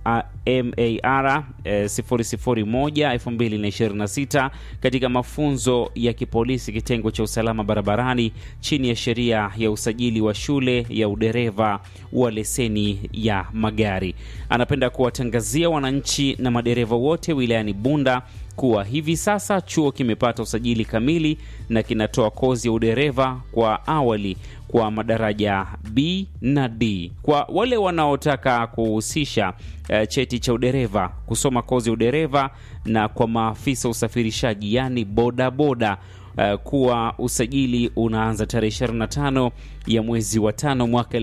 MAR eh, 001 2026 katika mafunzo ya kipolisi kitengo cha usalama barabarani chini ya sheria ya usajili wa shule ya udereva wa leseni ya magari. Anapenda kuwatangazia wananchi na madereva wote wilayani Bunda kuwa hivi sasa chuo kimepata usajili kamili na kinatoa kozi ya udereva kwa awali kwa madaraja B na D. Kwa wale wanaotaka kuhusisha uh, cheti cha udereva, kusoma kozi ya udereva na kwa maafisa usafirishaji, yani bodaboda Uh, kuwa usajili unaanza tarehe 25 ya mwezi wa tano mwaka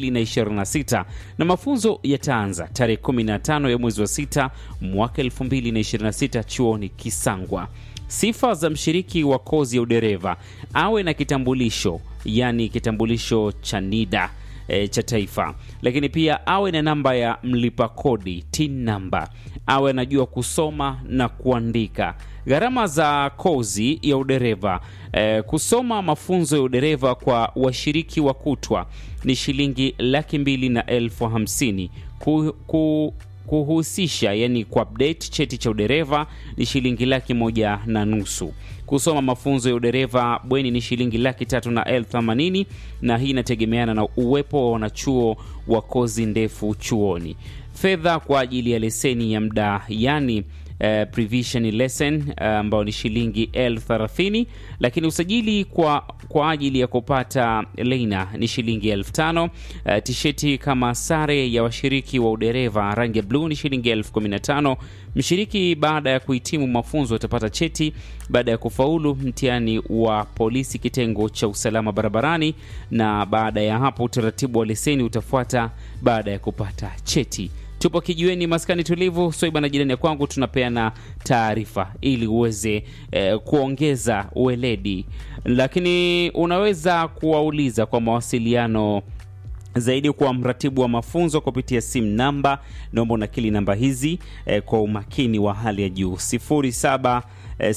2026 na mafunzo yataanza tarehe 15 ya mwezi wa sita mwaka 2026 chuoni Kisangwa. Sifa za mshiriki wa kozi ya udereva: awe na kitambulisho, yani kitambulisho cha NIDA e, cha taifa, lakini pia awe na namba ya mlipa kodi TIN namba, awe anajua kusoma na kuandika. Gharama za kozi ya udereva e, kusoma mafunzo ya udereva kwa washiriki wa kutwa ni shilingi laki mbili na elfu hamsini ku, ku, kuhusisha yani kuupdate cheti cha udereva ni shilingi laki moja na nusu. Kusoma mafunzo ya udereva bweni ni shilingi laki tatu na elfu themanini na hii inategemeana na uwepo wa wanachuo wa kozi ndefu chuoni. Fedha kwa ajili ya leseni ya muda yani Uh, prevision lesson ambayo uh, ni shilingi elfu thelathini lakini usajili kwa, kwa ajili ya kupata leina ni shilingi elfu tano uh, tisheti kama sare ya washiriki wa udereva rangi ya bluu ni shilingi elfu kumi na tano Mshiriki baada ya kuhitimu mafunzo atapata cheti baada ya kufaulu mtihani wa polisi kitengo cha usalama barabarani, na baada ya hapo utaratibu wa leseni utafuata baada ya kupata cheti. Tupo kijiweni maskani tulivu, Swaiba na jirani ya kwangu, tunapeana taarifa ili uweze eh, kuongeza ueledi, lakini unaweza kuwauliza kwa mawasiliano zaidi kwa mratibu wa mafunzo kupitia simu namba, naomba unakili namba hizi eh, kwa umakini wa hali ya juu 07 eh,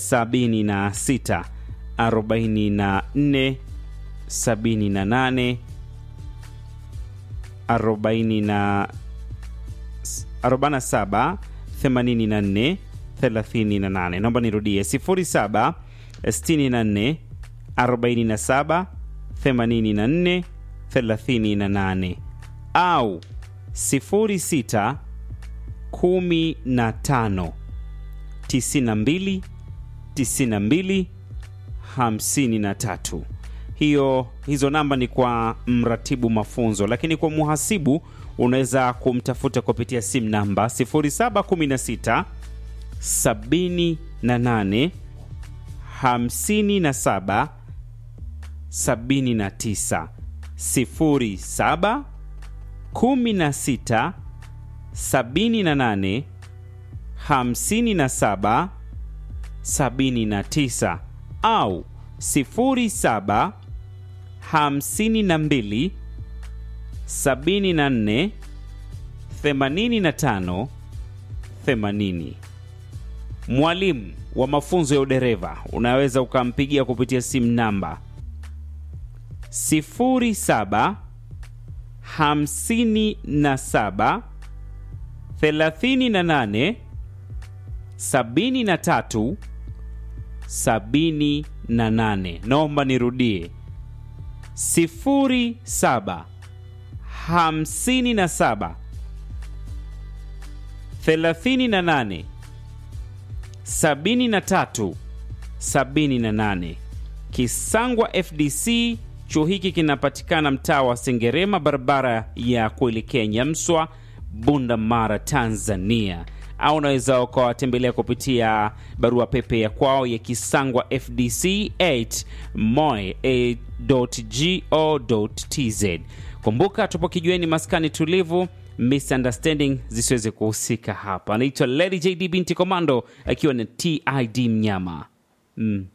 76 44 78 40 47 84 38. Naomba nirudie 07 64 47 84 38 au 06 15 92 92 53. Hiyo hizo namba ni kwa mratibu mafunzo, lakini kwa muhasibu unaweza kumtafuta kupitia simu namba 0716 78 57 79 07 16 78 57 79 au 07 52 74 85 80. Mwalimu wa mafunzo ya udereva unaweza ukampigia kupitia simu namba 07 57 38 73 78. Naomba nirudie 07 57 38 73 78. Kisangwa FDC. Chuo hiki kinapatikana mtaa wa Sengerema, barabara ya kuelekea Nyamswa, Bunda Mara, Tanzania, au unaweza ukawatembelea kupitia barua pepe ya kwao ya kisangwa fdc 8 moe.go.tz. Kumbuka tupo kijueni, maskani tulivu, misunderstanding zisiweze kuhusika hapa. Anaitwa Lady JD binti Komando akiwa na TID Mnyama mm.